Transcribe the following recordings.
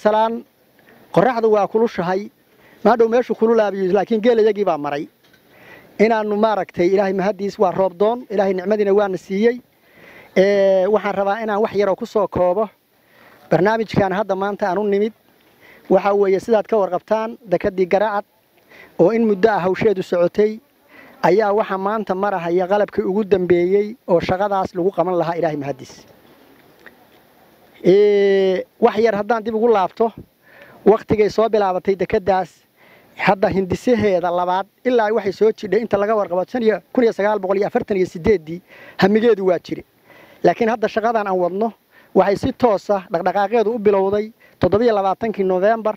salaan qoraxdu waa kulushahay maadhow meeshu kululaabiyo laakiin geelayagii baa maray inaannu maaragtay ilaahay mahaddiis waa roobdoon ilaahay nicmadiina waana siiyey waxaan rabaa inaan wax yaroo ku soo koobo barnaamijkan hadda maanta aan u nimid waxaa weeye sidaad ka warqabtaan dekadii garaacad oo in muddo ah hawsheedu socotay ayaa waxaa maanta marahaya qalabkii ugu dambeeyey oo shaqadaas lagu qaban lahaa ilaahay mahaddiis wax yar haddaan dib ugu laabto wakhtigay soo bilaabatay dekeddaas hadda hindisaheeda labaad ilaa waxay soo jidhay inta laga warqabo ii hamigeedu waa jire laakiin hadda shaqadan aan wadno waxay si toosa dhaqdhaqaaqeedu u bilowday toddobaaaankii nofembar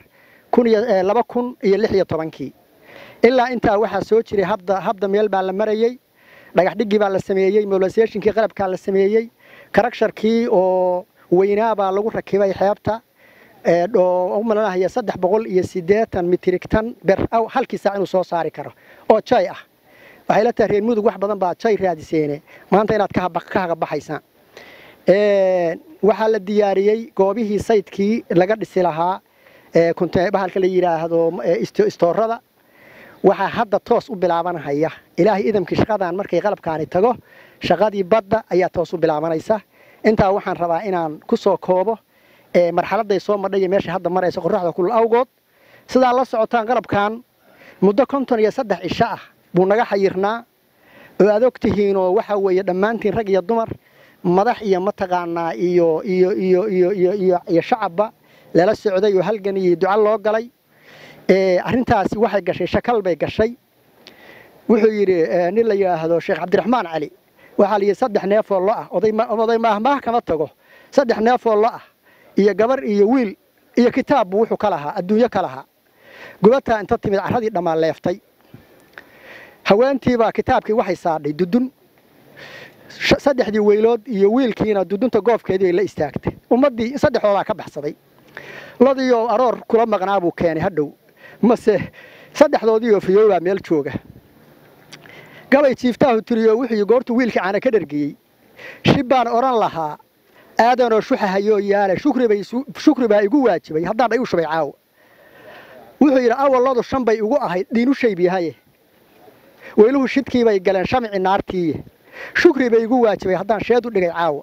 kii ilaa intaa waxaa soo jiray habda meel baa la marayey dhagaxdhiggii baa la sameeyey molaseshinkii qalabkaa la sameeyey karagsharkii oo weynaa baa lagu rakibay xeebta oo u malanahaya saddex boqol iyo siddeetan mitrigtan ber halkii saac inuu soo saari karo oo jay ah waxay la tahay reer mudug wax badan baa jay raadiseene maanta inaad ka hagabaxaysaan waxaa la diyaariyey goobihii saydkii laga dhisi lahaa bahalka la yidhaahdo istoorada waxaa hadda toos u bilaabanahaya ilaahay idamkii shaqadan markay qalabkaani tago shaqadii badda ayaa toos u bilaabanaysa intaa waxaan rabaa inaan ku soo koobo marxaladay soo madhay meesha hadda maraysa qoraxda kulul awgood sidaa la socotaan qalabkan muddo konton iyo saddex cisho ah buu naga xayirnaa oo aad og tihiinoo waxa weeye dhammaantiin rag iyo dumar madax iyo mataqaanaa iyo iyo iyo iyo iyo iyo iyo shacabba lala socday oo halgan iyo duco loo galay arrintaasi waxay gashay shakal bay gashay wuxuu yidhi nin la yidhaahdo sheekh cabdiraxmaan cali waxaa la yidhi saddex neefoo lo ah oday maahmaah kama tago saddex neefoo lo ah iyo gabar iyo wiil iyo kitaabbu wuxuu ka lahaa adduunyo ka lahaa gubataa inta timid carradii dhammaan leeftay haweentiibaa kitaabkii waxay saadhay dudun saddexdii weylood iyo wiilkiina dudunta goofkeedii bay la istaagtay ummaddii saddexdoodaa ka baxsaday lodiioo aroor kula maqnaa buu keenay hadhow mase saddexdoodiioo fiyoobaa meel jooga gabay jiiftaahu tiriyo wuxuu goortuu wiilkii caana ka dhargiyey shib baan odhan lahaa aadanoo shuxahayoo yaale shukri baa igu waajibay haddaan dhay u shubay caawa wuxuu yidhi awalladu shan bay igu ahayd dhiinu shaybiyahaye weyluhu shidkiibay galeen shamci naartiiye shukri bay igu waajibay haddaan sheed u dhigay caawa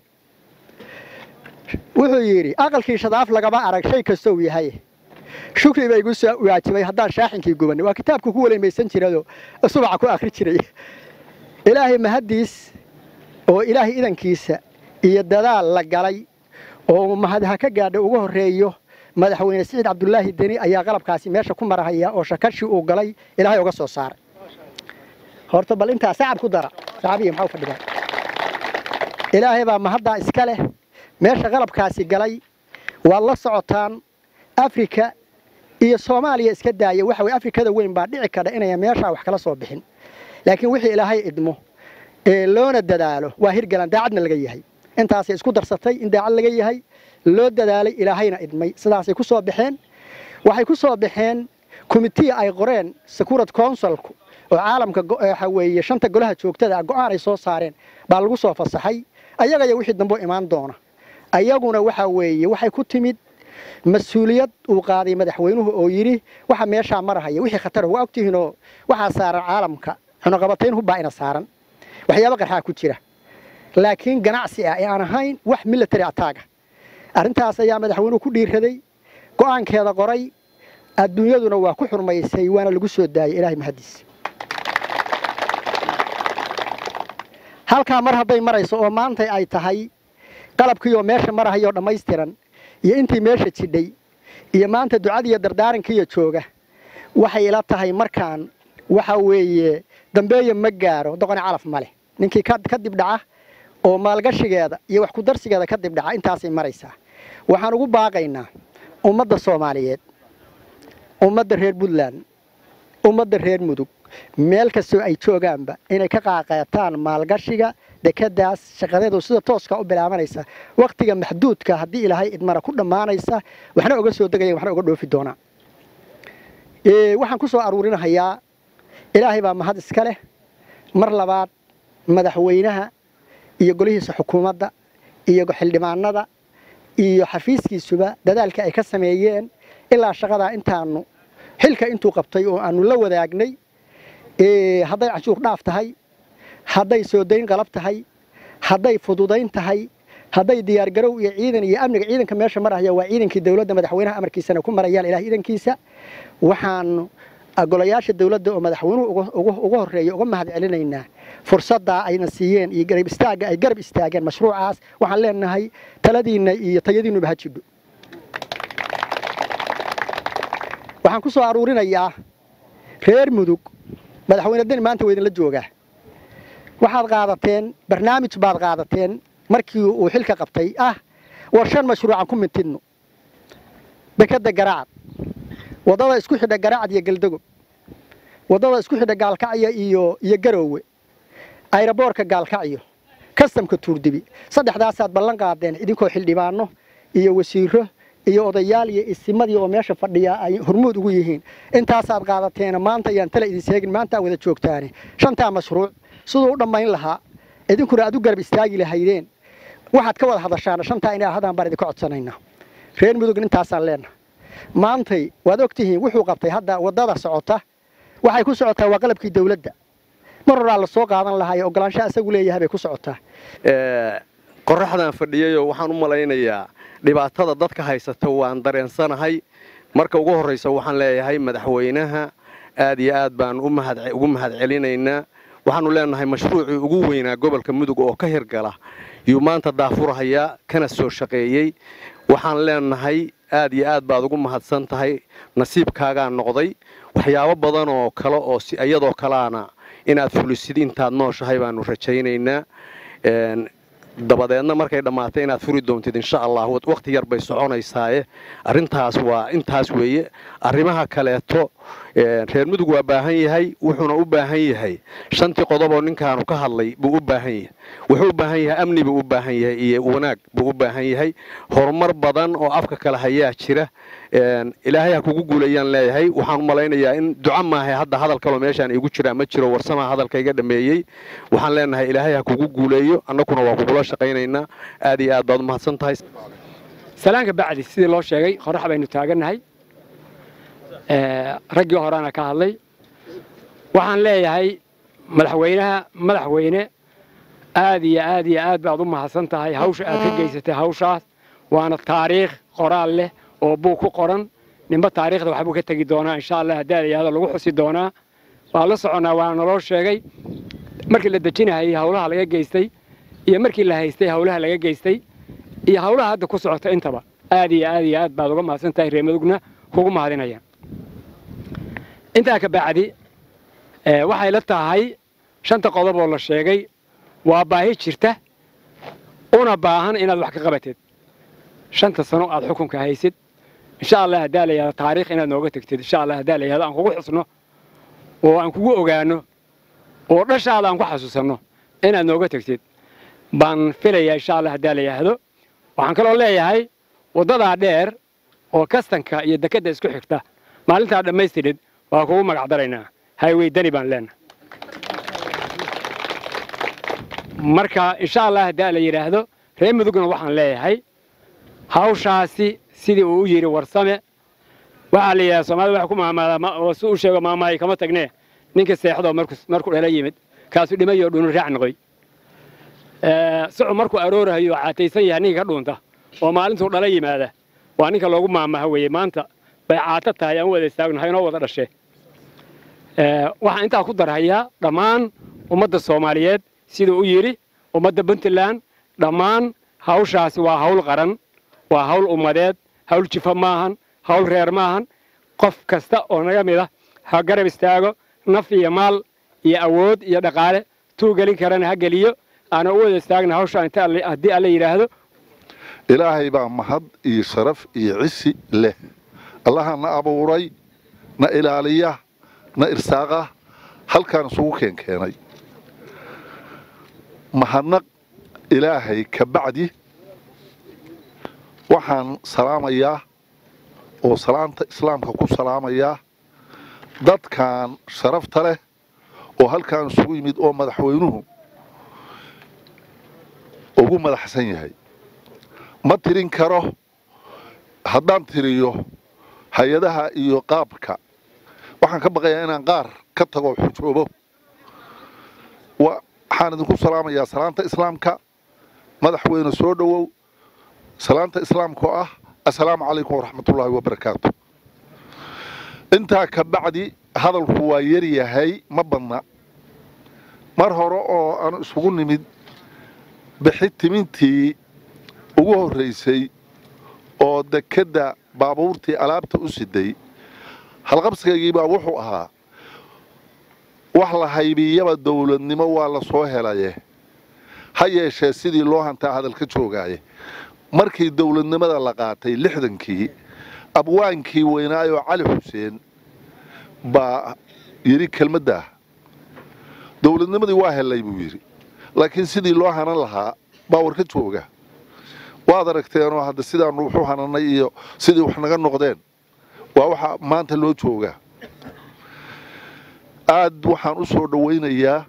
wuxuu yidhi aqalkii shadaaf lagama arag shay kastow yahaye shukri baa igu soo waajibay haddaan shaaxinkii gubanay waa kitaabku ku waleemaysan jirado subaca ku akhri jiray ilaahay mahaddiis oo ilaahay idankiisa iyo dadaal la galay oo mahadha ka gaadha ugu horreeyo madaxweyne siciid cabdulaahi deni ayaa qalabkaasi meesha ku marahaya oo shakashii uu galay ilaahay uga soo saaray horta bal intaa sacab ku dara sacabiya maxaa u fadhidaa ilaahay baa mahaddaa iska leh meesha qalabkaasi galay waad la socotaan afrika iyo soomaaliya iska daaya waxa weye afrikada weyn baa dhici kadha inaya meeshaa wax kala soo bixin laakiin wixii ilaahay idmo ee loona dadaalo waa hirgalan daacadna laga yahay intaasay isku darsatay in daacad laga yahay loo dadaalay ilaahayna idmay sidaasay ku soo baxeen waxay ku soo baxeen komitiya ay qoreen securit consulku oo caalamka waxa weeye shanta golaha joogtada ah go'aan ay soo saareen baa lagu soo fasaxay ayagaya wixii dambe imaan doona ayaguna waxa weeye waxay ku timid mas-uuliyad uu qaaday madaxweynuhu oo yidhi waxa meeshaa marahaya wixii khatar waa ogtihiinoo waxaa saaran caalamka xunuqabatayn hubbaa ina saaran waxyaaba qarxaa ku jira laakiin ganacsi ah ee aan ahayn wax military attaaga arrintaas ayaa madaxweynuhu ku dhiiraday go'aankeeda qoray adduunyaduna waa ku xurmaysay waana lagu soo daayay ilaahay mahaddiis halkaa mar hadday marayso oo maantay ay tahay qalabkiioo meesha marahayoo dhammaystiran iyo intii meesha jidhay iyo maanta ducadiiyo dardaarankiiyo jooga waxay ila tahay markaan waxa weeye dambeeya ma gaaro doqoni calaf ma leh ninkii ka dib dhaca oo maalgashigeeda iyo wax kudarsigeeda ka dib dhaca intaasay maraysaa waxaan ugu baaqaynaa ummadda soomaaliyeed ummadda reer puntland ummadda reer mudug meel kastoo ay joogaanba inay ka qaaqeetaan maalgashiga dekadaas shaqadeedu sida tooska u bilaabanaysa wakhtiga maxduudka haddii ilaahay idmana ku dhammaanaysa waxna oga soo degayan waxna oga dhoofi doonaa waxaan ku soo aruurinahayaa ilaahay baa mahad iska leh mar labaad madaxweynaha iyo golihiisa xukuumadda iyo xildhibaanada iyo xafiiskiisuba dadaalka ay ka sameeyeen ilaa shaqadaa intaanu xilka intuu qabtay oo aanu la wadaagnay hadday canshuur dhaaf tahay hadday soo dayn qalab tahay hadday fududayn tahay hadday diyaargarow iyo ciidan iyo amniga ciidanka meesha maraya waa ciidankii dowladda madaxweynaha amarkiisana ku marayaan ilaah iidankiisa waxaanu golayaasha dowladda oo madaxweynuhu uga horreeya uga mahad celinaynaa fursaddaa ayna siiyeen iyo garab istaagga ay garab istaageen mashruucaas waxaan leenahay taladiinna iyo tayadiinnuba ha jidho waxaan ku soo aruurinayaa reer mudug madaxweyne deni maanta waa idinla joogaa waxaad qaadateen barnaamij baad qaadateen markii uu xilka qabtay ah war shan mashruucan ku mintidno dekadda garaacad waddada isku xidha garaacad iyo galdagob waddada isku xidha gaalkacyo iyo iyo garoowe ayraboorka gaalkacyo kastamka tuurdibi saddexdaasaad ballan qaadeen idinkoo xildhibaano iyo wasiiro iyo odayaal iyo isimadii oo meesha fadhiya ay hormuud ugu yihiin intaasaad qaadateena maanta ayaan tala idin seegin maanta wada joogtaane shantaa mashruuc siduu u dhammayn lahaa idinkuna aad u garab istaagi lahaydeen waxaad ka wada hadashaana shantaa inay ahadaan baan idinka codsanaynaa reer mudugna intaasaan leenahay maantay waad og tihiin wuxuu qabtay hadda waddada socota waxay ku socotaa waa qalabkii dawladda mar horaa la soo qaadan lahaa ee ogolaanshaha isagu leeyahay bay ku socotaa qoraxdaan fadhiyayoo waxaan u malaynayaa dhibaatada dadka haysata waan dareensanahay marka ugu horraysa waxaan leeyahay madaxweynaha aad iyo aad baan ugu mahad celinaynaa waxaannu leenahay mashruucii ugu weynaa gobolka mudug oo ka hirgala yuu maanta daafurhayaa kana soo shaqeeyey waxaan leenahay aad iyo aad baad ugu mahadsan tahay nasiibkaagaa noqday waxyaabo badan oo kale oo iyadoo kaleana inaad fulisid intaad nooshahay baanu rajaynaynaa dabadeedna markay dhammaatay inaad furi doontid insha allah wakhti yar bay soconaysaaye arrintaas waa intaas weeye arrimaha kaleeto reer mudug waa baahan yahay wuxuuna u baahan yahay shantii qodoboo ninkaanu ka hadlay buu u baahan yahay wuxuu u baahan yahay amni buu u baahan yahay iyo wanaag buu u baahan yahay horumar badan oo afka kale hayaa jira ilaahay ha kugu guulayaan leeyahay waxaan u malaynayaa in duco maahay hadda hadal kaloo meeshaan iigu jiraa ma jiro warsamaa hadalka iga dhameeyey waxaan leenahay ilaahay ha kugu guuleeyo annaguna waa kugula shaqaynaynaa aad iyo aad baad u mahadsan tahay salaanka bacdi sidii loo sheegay qorax baynu taagannahay raggii horeana ka hadlay waxaan leeyahay madaxweynaha madaxweyne aad iyo aad iyo aad baad u mahadsan tahay hawsha aad ka geysatay hawshaas waana taariikh qoraal leh oo buug ku qoran ninba taariikhda waxbuu ka tegi doonaa insha allah haddaad ayaado lagu xusi doonaa waan la soconnaa waana naloo sheegay markii la dejinahayay hawlaha laga geystay iyo markii la haystay hawlaha laga geystay iyo hawlaha hadda ku socota intaba aad iyo aad iyo aad baad uga mahadsan tahay reer madugna kugu mahadinayaan intaa ka bacdi waxay la tahay shanta qodob oo la sheegay waa baahi jirta una baahan inaad wax ka qabatid shanta sano aad xukunka haysid insha allah haddaa la yahado taariikh inaad nooga tegtid insha allah haddaa la yahado aan kugu xusno oo aan kugu ogaano oo dhashaada aan ku xasuusanno inaad nooga tegtid baan filayaa insha allah haddaa la yahdo waxaan kaloo leeyahay waddadaa dheer oo kastanka iyo dekedda isku xigta maalintaa dhammaystirid waa kugu magac daraynaa haywey dani baan leenahay marka insha allah haddaa la yidhaahdo reer mudugna waxaan leeyahay hawshaasi sidii uu u yidhi warsame waxaa la yidhahda soomaalida waxa ku maamaadaa si uu sheego maamaayo kama tagnee ninka seexdoo markuu dhala yimid kaasu dhimayoo dhunu raac noqoy sucu markuu aroorahayo caataysan yahay ninka ka dhuunta oo maalintuu dhala yimaada waa ninka loogu maamaha weeye maanta bay caato tahay aan u wada istaagnahay inoo wada dhashe waxaan intaa ku darhayaa dhammaan ummadda soomaaliyeed siduu u yidhi ummadda puntland dhammaan hawshaasi waa hawl qaran waa hawl ummadeed hawl jifa maahan hawl reer maahan qof kasta oo naga mid ah ha garab istaago naf iyo maal iyo awood iyo dhaqaale tuu gelin karana ha geliyo aana u wada istaagna hawshaan inta haddii alla yidhaahdo ilaahay baa mahad iyo sharaf iyo cisi leh allaha na abuuray na ilaaliya na irsaaqa halkaan isugu keenkeenay mahadnaq ilaahay ka bacdi waxaan salaamayaa oo salaanta islaamka ku salaamayaa dadkan sharafta leh oo halkaan isugu yimid oo madaxweynuhu ugu madaxsan yahay ma tirin karo haddaan tiriyo hay-adaha iyo qaabka waxaan ka baqayaa inaan qaar ka tago xujoobo waxaan idinku salaamayaa salaanta islaamka madaxweyne soo dhowow salaanta islaamka oo ah assalaamu calaykum waraxmatullaahi wabarakaatu intaa ka bacdi hadalku waa yar yahay ma badna mar hore oo aan isugu nimid bixi timintii ugu horraysay oo dekedda baabuurtii alaabta u siday halqabsigaygiibaa wuxuu ahaa wax la haybiyaba dowladnimo waa la soo helaye ha yeeshee sidii loo hantaa hadalka joogaaye markii dowladnimada la qaatay lixdankii abwaankii weynaayoo cali xuseen baa yidhi kelmaddaah dowladnimadii waa helay buu yidhi laakiin sidii loo hanan lahaa baa warka jooga waad aragteenoo hadda sidaanu wuxu hananay iyo sidii wax naga noqdeen waa waxa maanta loo joogaa aad waxaan u soo dhowaynayaa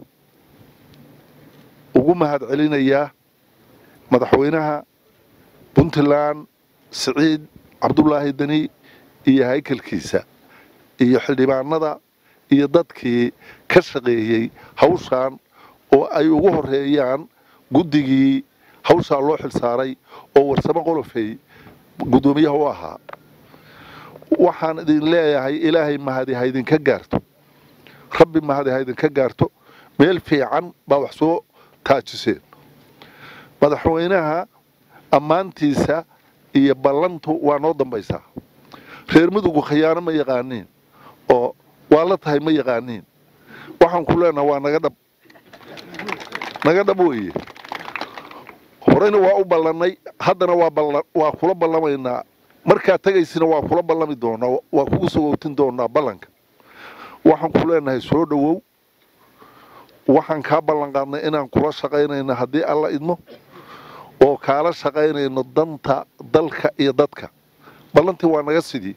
ugu mahad celinayaa madaxweynaha puntland siciid cabdulaahi deni iyo haykalkiisa iyo xildhibaanada iyo dadkii ka shaqeeyey hawshaan oo ay ugu horeeyaan guddigii hawshaa loo xilsaaray oo warsamo qolofey guddoomiyaha u ahaa waxaan idin leeyahay ilaahay mahadi ha idinka gaarto rabbi mahadi ha idinka gaarto meel fiican baa wax soo taajiseen madaxweynaha ammaantiisa iyo ballantu waa noo dambaysaa reer mudugu khiyaano ma yaqaaniin oo waa la tahay ma yaqaaniin waxaan ku leenaha waa naga dhab naga dhab weeye horeyna waa u ballannay haddana waa kula ballamaynaa markaa tegaysina waa kula ballami doonaa waa kugu sogowtin doonaa ballanka waxaan ku leenahay soo dhowow waxaan kaa ballan qaadnay inaan kula shaqaynayno haddii alla idmo oo kaala shaqaynayno danta dalka iyo dadka ballantii waa naga sidii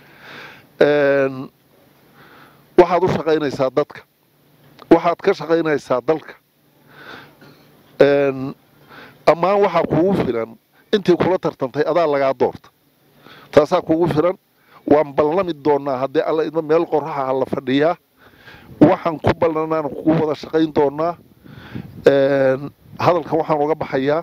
waxaad u shaqaynaysaa dadka waxaad ka shaqaynaysaa dalka ammaan waxaa kugu filan intii kula tartantay adaa lagaa doorta taasaa kugu filan waan ballami doonaa haddii alla idmo meel qoraxa la fadhiyaa waxaan ku ballanaan kugu wada shaqayn doonaa hadalkan waxaan uga baxayaa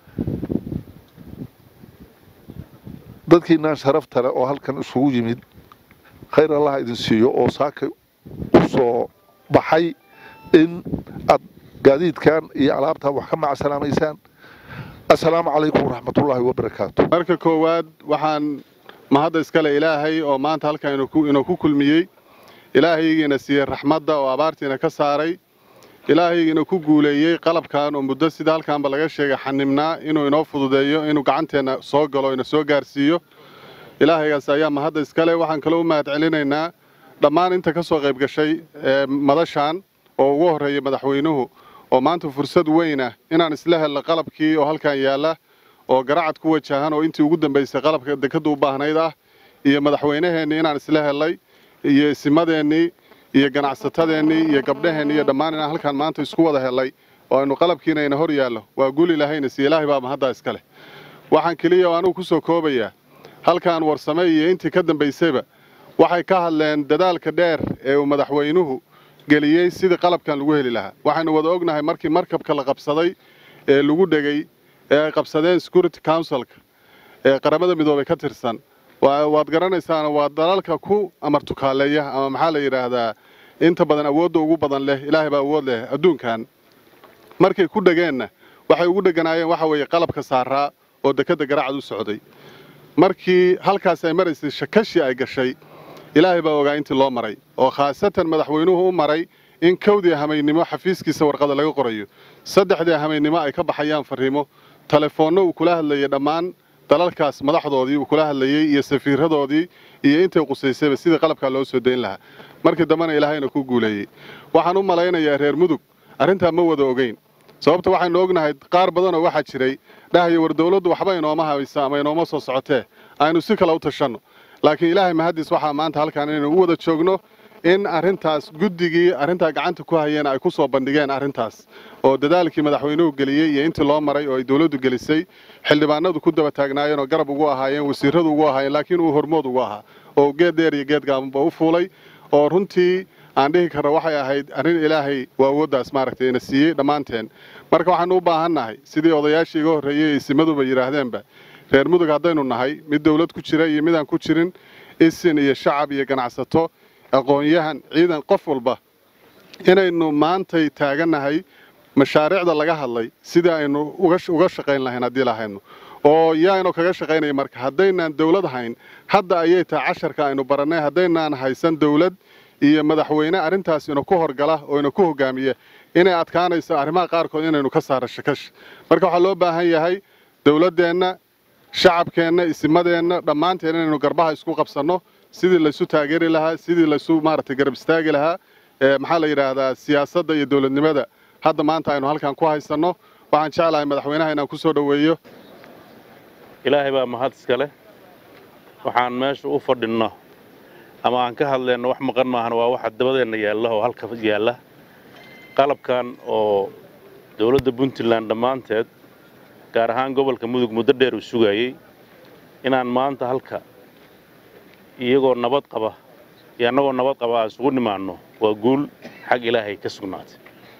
dadkiinaan sharafta leh oo halkan isugu yimid khayr allah idin siiyo oo saaka u soo baxay in aad gaadiidkan iyo alaabtan wax ka macsalaamaysaan assalaamu calaykum waraxmatullaahi wabarakaatu marka koowaad waxaan mahadda iskale ilaahay oo maanta halkan inuu ku kulmiyey ilaahaygiina siiyey raxmadda oo abaartiina ka saaray ilaahaygiina ku guuleeyey qalabkan oo muddo sida halkaanba laga sheegay xanibnaa inuu inoo fududeeyo inuu gacanteenna soo galo ina soo gaarsiiyo ilaahaygaas ayaa mahadda iskale waxaan kaloo u mahad celinaynaa dhammaan inta ka soo qayb gashay madashaan oo ugu horreeyay madaxweynuhu oo maanta fursad weyn ah inaan isla helno qalabkii oo halkan yaalla oo garacad ku wajahan oo intii ugu dambaysay qalabka dekadda u baahnayd ah iyo madaxweynaheennii inaan isla hellay iyo isimadeennii iyo ganacsatadeennii iyo gabdhaheennii iyo dhammaan inaan halkaan maanta isku wada hellay oo aynu qalabkiina ina hor yaallo waa guli lahayna si ilaahay baa mahaddaa iska leh waxaan keliya oo anugu ku soo koobayaa halkaan warsame iyo intii ka dambaysayba waxay ka hadleen dadaalka dheer ee uu madaxweynuhu geliyey sidii qalabkan lagu heli lahaa waxaynu wada ognahay markii markabka la qabsaday ee lagu dhegay ee ay qabsadeen security councilka ee qaramada midoobay ka tirsan waad garanaysaana waa dalalka ku amartukaaleeya ama maxaa la yidhaahdaa inta badan awoodda ugu badan leh ilaahay baa awood leh adduunkan markay ku dhegeenna waxay ugu dheganaayeen waxa weeye qalabka saaraa oo dekedda garacad u socday markii halkaas ay maraysay shakashi ay gashay ilaahay baa ogaa intii loo maray oo khaasatan madaxweynuhu u maray in kowdii hamaynimo xafiiskiisa warqada laga qorayo saddexdii hamaynimo ay ka baxayaan fariimo telefoonno uu kula hadlayay dhammaan dalalkaas madaxdoodii uu kula hadlayey iyo safiiradoodii iyo intay qusaysayba sidii qalabkaa loo soo dayn lahaa markii dambena ilaahayna ku guuleeyey waxaan u malaynayaa reer mudug arrintaa ma wada ogeyn sababta waxaynu ognahay qaar badanoo waxaa jiray dhahaya war dawladdu waxba inooma haysa ama inooma soo socotee aynu si kale u tashanno laakiin ilaahay mahaddiis waxaa maanta halkaan inaynu u wada joogno in arrintaas guddigii arrintaa gacanta ku hayeen ay ku soo bandhigeen arrintaas oo dadaalkii madaxweynuhu geliyey iyo intii loo maray oo ay dowladdu gelisay xildhibaanadu ku daba taagnaayeen oo garab ugu ahaayeen wasiirradu ugu ahaayeen laakiin uu hormood ugu ahaa oo geed dheer iyo geed gaabanba u fuulay oo runtii aan dhihi karno waxay ahayd arrin ilaahay waa awooddaas maaragtay ina siiyey dhammaanteen marka waxaanu u baahannahay sidii odayaashii iga horreeyey isimaduba yidhaahdeenba reer mudug haddaynu nahay mid dowlad ku jira iyo midaan ku jirin isin iyo shacab iyo ganacsato aqoon-yahan ciidan qof walba inaynu maantay taagannahay mashaariicda laga hadlay sidii aynu uga shaqayn lahayn haddii lahayno oo yaaynu kaga shaqaynaya marka haddaynaan dowlad hayn hadda ayay tahay casharka aynu barannay haddaynaan haysan dowlad iyo madaxweyne arrintaas ina ku horgala oo ina ku hogaamiya inay adkaanayso arrimaha qaarkood inaynu ka saara shakash marka waxaa loo baahan yahay dowladdeenna shacabkeenna isimadeenna dhammaanteen inaynu garbaha isku qabsanno sidii laysu taageeri lahaa sidii laysu maaragtay garab istaagi lahaa maxaa la yidhaahdaa siyaasadda iyo dowladnimada hadda maanta aynu halkan ku haysanno waxaan jeclahay madaxweynaha inaan ku soo dhoweeyo ilaahay baa mahad iska leh waxaan meesha u fadhinno ama aan ka hadlayno wax maqan maahan waa waxa dabadeenna yaalla oo halka yaalla qalabkan oo dowladda puntland dhammaanteed gaar ahaan gobolka mudug muddo dheer uu sugayey inaan maanta halka iyagoo nabad qaba iyo annagoo nabad qaba aan isugu nimaanno waa guul xag ilaahay ka sugnaatay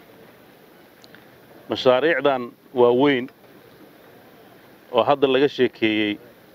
mashaariicdan waa weyn oo hadda laga sheekeeyey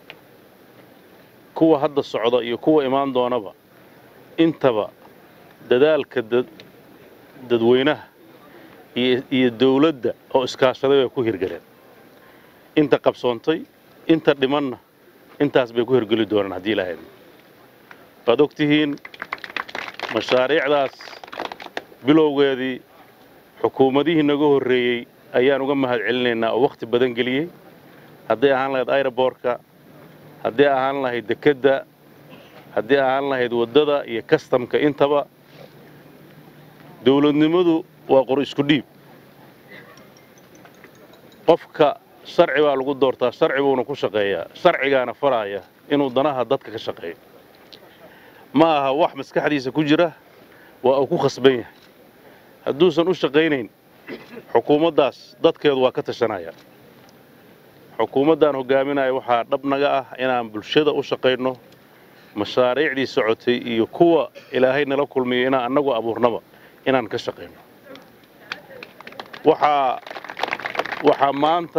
kuwa hadda socda iyo kuwa imaan doonaba intaba dadaalka dadweynaha iyo dawladda oo iskaashaday bay ku hirgeleen inta qabsoontay inta dhimanna intaas bay ku hirgeli doonaan haddii ilaahay waad og tihiin mashaariicdaas bilowgeedii xukuumadihii naga horreeyey ayaan uga mahad celinaynaa oo wakhti badan geliyey hadday ahaan lahayd airoboortka haddii ahaan lahayd dekedda haddii ahaan lahayd waddada iyo kastamka intaba dawladnimadu waa qor isku dhiib qofka sharci baa lagu doortaa sharci buuna ku shaqeeyaa sharcigaana faraaya inuu danaha dadka ka shaqeeyo ma aha wax maskaxdiisa ku jira waa uu ku khasban yahay hadduusan u shaqaynayn xukuumaddaas dadkeedu waa ka tashanaya xukuumaddaan hogaaminaya waxaa dhab naga ah inaan bulshada u shaqayno mashaariicdii socotay iyo kuwa ilaahay nala kulmiyo inaan annagu abuurnaba inaan ka shaqayno waxaa waxaa maanta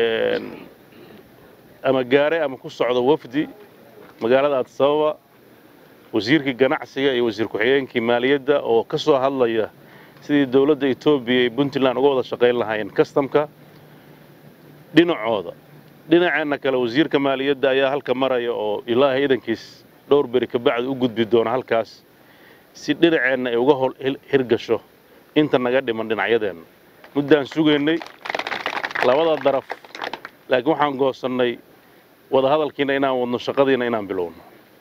ama gaare ama ku socda wafdi magaalada addisababa wasiirkii ganacsiga iyo wasiir ku-xigeenkii maaliyadda oo ka soo hadlaya sidii dowladda etoobiya iyo puntland uga wada shaqayn lahaayeen kastamka dhinacooda dhinaceenna kale wasiirka maaliyadda ayaa halka maraya oo ilaahay idankiis dhowr beri kabacdi u gudbi doona halkaas si dhinaceenna ay uga hol hirgasho inta naga dhiman dhinacyadeenna muddaan sugaynay labada daraf laakiin waxaan goosannay wadahadalkiina inaan wadno shaqadiina inaan bilowno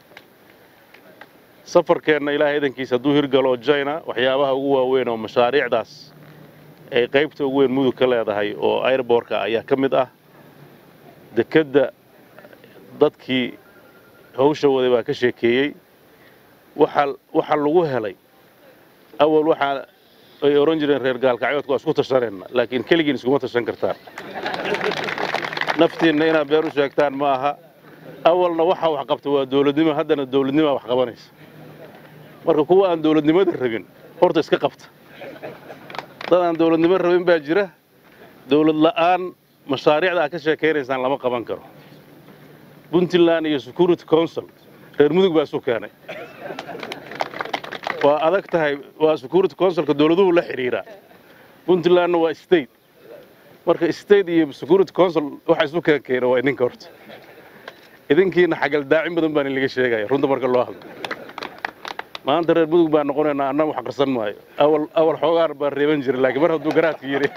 safarkeenna ilaahay idankiis hadduu hirgalo jina waxyaabaha ugu waaweyn oo mashaariicdaas ay qaybta ugu weyn mudug ka leedahay oo airbortka ayaa ka mid ah dekedda dadkii hawsha waday baa ka sheekeeyey waxa lagu helay awal waxaa ay ohan jireen reer gaalkacyoodka waa isku tashanayna laakiin keligiin iskuma tashan kartaan naftiinna inaad been u sheegtaan ma aha awalna waxa wax qabta waa dawladnimo haddana dawladnimaa wax qabanaysa marka kuwa aan dawladnimada rabin horta iska qabta dad aan dawladnimo rabin baa jira dawlad la'aan mashaariicda aad ka sheekaynaysaan lama qaban karo puntland iyo security council reer mudug baa isu keenay waa adag tahay waa security councilka dawladuhu la xidhiiraa puntlandna waa state marka state iyo security council waxa isu keen keena waa idinka horta idinkiina xagaldaacin badan baan laga sheegaya runta marka loo hadlo maanta reer mudug baan noqonaynaa annaga wax qarsan maayo awal awal xoogaan baan reeban jiray laakiin mar hadduu garaadka yidhi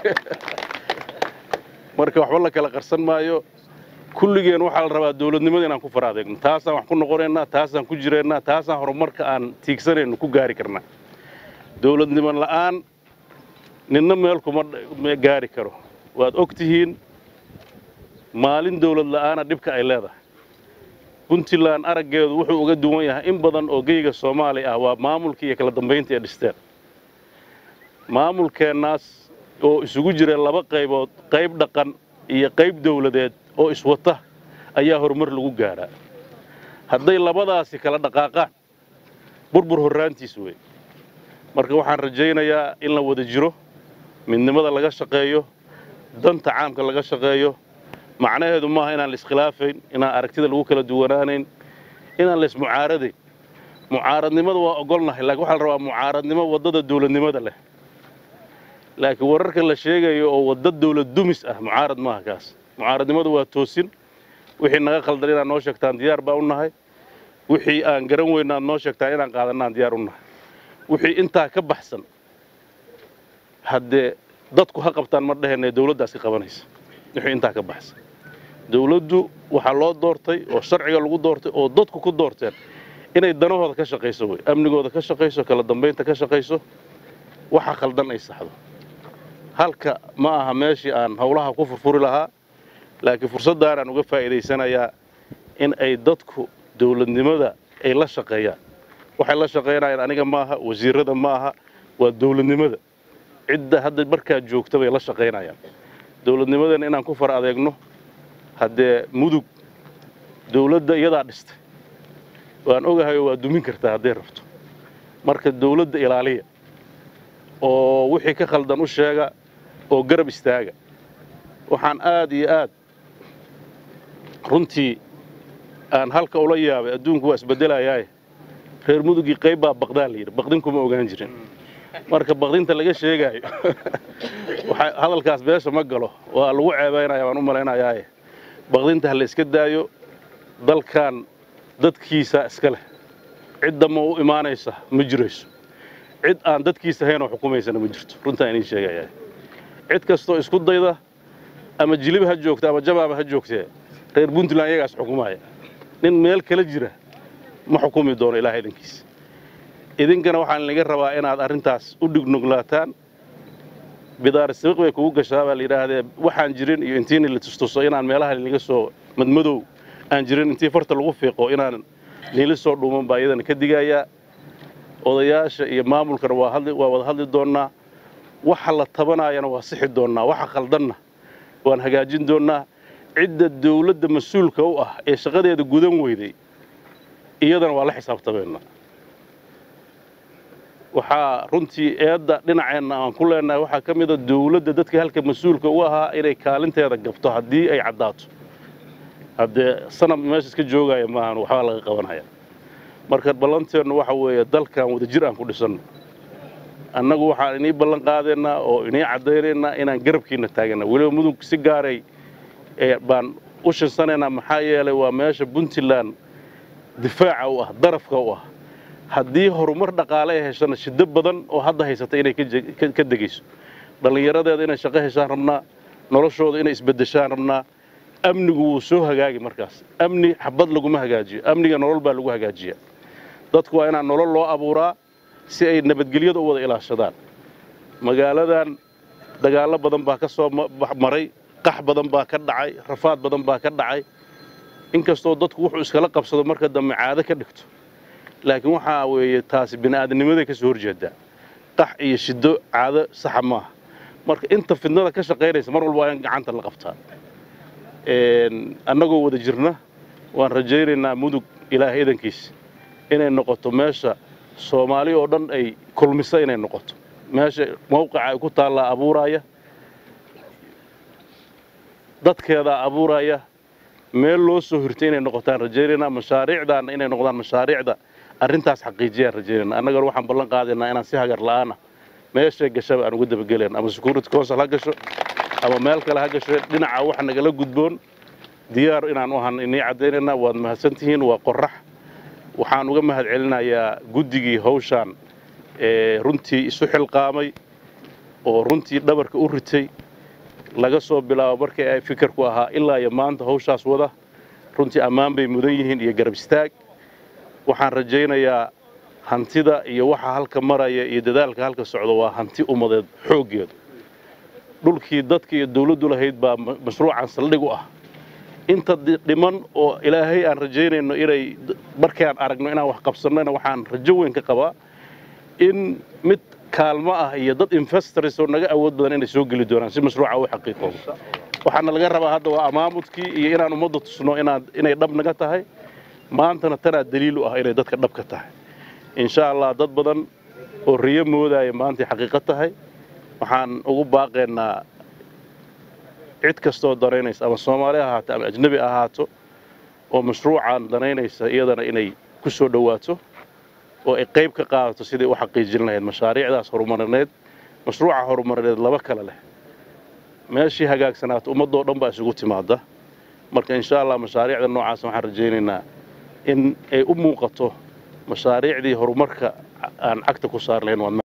marka waxba la kala qarsan maayo kulligeen waxaa la rabaa dawladnimada inaan ku fara adeegno taasaan wax ku noqonaynaa taasaan ku jiraynaa taasaan horumarka aan tiigsanayno ku gaari karnaa dawladnimo la'aan ninna meel kuma gaari karo waad og tihiin maalin dawlad la'aana dhibka ay leedahay puntland araggeedu wuxuu uga duwan yahay in badan oo geyga soomaali ah waa maamulkii iyo kala dambayntii ay dhisteen maamulkeennaas oo isugu jira laba qaybood qayb dhaqan iyo qayb dawladeed oo iswata ayaa horumar lagu gaadhaa hadday labadaasi kala dhaqaaqaan burbur horraantiis wey marka waxaan rajaynayaa in la wada jiro midnimada laga shaqeeyo danta caamka laga shaqeeyo macnaheedu maaha inaan la iskhilaafayn inaan aragtida lagu kala duwanaanayn inaan la ismucaaradayn mucaaradnimada waa ogolnahay laakiin waxaa la rabaa mucaaradnimo waddada dawladnimada leh laakiin wararka la sheegayo oo wadda dawlad dumis ah mucaarad maaha kaas mucaaradnimadu waa toosin wixii naga khaldan inaad noo sheegtaan diyaar baa u nahay wixii aan garan weyna aad noo sheegtaan inaan qaadanaan diyaar u nahay wixii intaa ka baxsan haddee dadku ha qabtaan ma dheheenee dawladdaas ka qabanaysa wixii intaa ka baxsan dawladdu waxaa loo doortay oo sharciga lagu doortay oo dadku ku doorteen inay danahooda ka shaqayso wey amnigooda ka shaqayso kala dambaynta ka shaqayso waxa khaldan ay saxdo halka ma aha meeshii aan howlaha ku furfuri lahaa laakiin fursaddaanaan uga faa'iidaysanayaa in ay dadku dawladnimada ay la shaqeeyaan waxay la shaqaynayaan aniga maaha wasiirada ma aha waa dawladnimada cidda hadda markaa joogta bay la shaqaynayaan dawladnimadeenna inaan ku far adeegno haddee mudug dawladda iyadaa dhistay waan ogahayo waa dumin kartaa hadday rabto marka dawladda ilaaliya oo wixii ka khaldan u sheega oo garab istaaga waxaan aad iyo aad runtii aan halka ula yaabay adduunku waa isbeddelayaaye reer mudugii qayb baa baqdaa la yidhi baqdin kuma ogaan jirin marka baqdinta laga sheegaayo hadalkaas beesha ma galo waa lagu ceebaynaya waan u malaynayaaye baqdinta ha la iska daayo dalkan dadkiisa iska leh cidda ma u imaanaysa ma jirayso cid aan dadkiisa haynoo xukumaysana ma jirto runtaan idiin sheegayaa cid kastoo isku dayda ama jilib ha joogta ama jamaama ha joogtee reer puntland iyagaas xukumaya nin meel kala jira ma xukumi doono ilaah idinkiisa idinkana waxaan laga rabaa inaad arrintaas u dhignugulaataan bidaar sabiq bay kugu gashaa baa la yidhaahdee waxaan jirin iyo intiina la tustuso inaan meelaha laga soo madmadow aan jirin intii farta lagu fiiqo inaan niila soo dhuuman baa iyadana ka digayaa odayaasha iyo maamulkana waa hadli waa wada hadli doonnaa waxa la tabanaayana waa sixi doonnaa waxa khaldanna waan hagaajin doonnaa cidda dawladda mas-uulka u ah ee shaqadeeda gudan weyday iyadana waa la xisaabtamaynaa waxaa runtii eedda dhinaceenna aan ku leenahay waxaa ka mida dawladda dadka halka mas-uulka u ahaa inay kaalinteeda gabto haddii ay caddaato haddee sanab meesha iska joogaya maahan waxbaa laga qabanaya marka ballanteennu waxa weeye dalkan wadajir aan ku dhisanno annagu waxaan inii ballan qaadaynaa oo inii caddaynaynaa inaan garabkiinna taagana weliba mudug si gaaray baan u shinsanaynaa maxaa yeelay waa meesha puntland difaaca u ah darafka u ah haddii horumar dhaqaale ay heshana shiddo badan oo hadda haysata inay ka degayso dhallinyaradeeda inay shaqo heshaan rabnaa noloshooda inay isbeddeshaan rabnaa amnigu wuu soo hagaagi markaas amni xabad laguma hagaajiyo amniga nolol baa lagu hagaajiyaa dadku waa inaan nolol loo abuuraa si ay nabadgelyada u wada ilaashadaan magaaladan dagaallo badan baa ka soo maray qax badan baa ka dhacay rafaad badan baa ka dhacay inkastoo dadku wuxuu iskala qabsado marka dambe caado ka dhigto laakiin waxaa weeye taasi bini'aadamnimaday ka soo horjeedaa qax iyo shiddo caado saxa maaha marka inta fidnada ka shaqaynaysa mar walba waa in gacanta la qabtaa annagoo wada jirna waan rajaynaynaa mudug ilaahay idankiisa inay noqoto meesha soomaali oo dhan ay kulmisa inay noqoto meesha mawqica ay ku taallaa abuuraaya dadkeedaa abuuraya meel loo soo hirtay inay noqotaan rajaynaynaa mashaariicdaana inay noqdaan mashaariicda arrintaas xaqiijiyaan rajaynayna annagana waxaan ballan qaadaynaa inaan si hagar la'aana meeshay gashaba aan uga dabagelayn ama security council ha gasho ama meel kale ha gasho dhinaca wax nagala gudboon diyaar inaan u ahan inii caddaynaynaa waad mahadsantihiin waa qorax waxaan uga mahad celinayaa guddigii hawshaan ee runtii isu xilqaamay oo runtii dhabarka u ritay laga soo bilaabo markii ay fikirku ahaa ilaa iyo maanta hawshaas wada runtii ammaan bay mudan yihiin iyo garab istaag waxaan rajaynayaa hantida iyo waxa halka maraya iyo dadaalka halka socda waa hanti ummadeed xooggeedu dhulkii dadka iyo dawladdu lahayd baa mashruucan saldhig u ah inta dhiman oo ilaahay aan rajaynayno inay markii aan aragno inaan wax qabsannona waxaan rajo weyn ka qabaa in mid kaalmo ah iyo dad investors oo naga awood badan inay soo geli doonaan si mashruuca u xaqiiqoobo waxaana laga rabaa hadda waa amaamudkii iyo inaan ummadda tusno inaad inay dhab naga tahay maantana tanaa daliil u ah inay dadka dhab ka tahay insha allah dad badan oo riyo moodaya maantay xaqiiqo tahay waxaan ugu baaqaynaa cid kastoo danaynaysa ama soomaali ha ahaato ama ajnebi ha ahaato oo mashruucan danaynaysa iyadana inay ku soo dhowaato oo ay qayb ka qaadato sidai u xaqiijin lahayd mashaariicdaas horumarineed mashruuca horumarineed laba kale leh meeshii hagaagsanaato ummaddoo dhan baa isugu timaada marka insha allah mashaariicda noocaas waxaan rajaynaynaa in ay u muuqato mashaariicdii horumarka aan cagta ku saar lahayn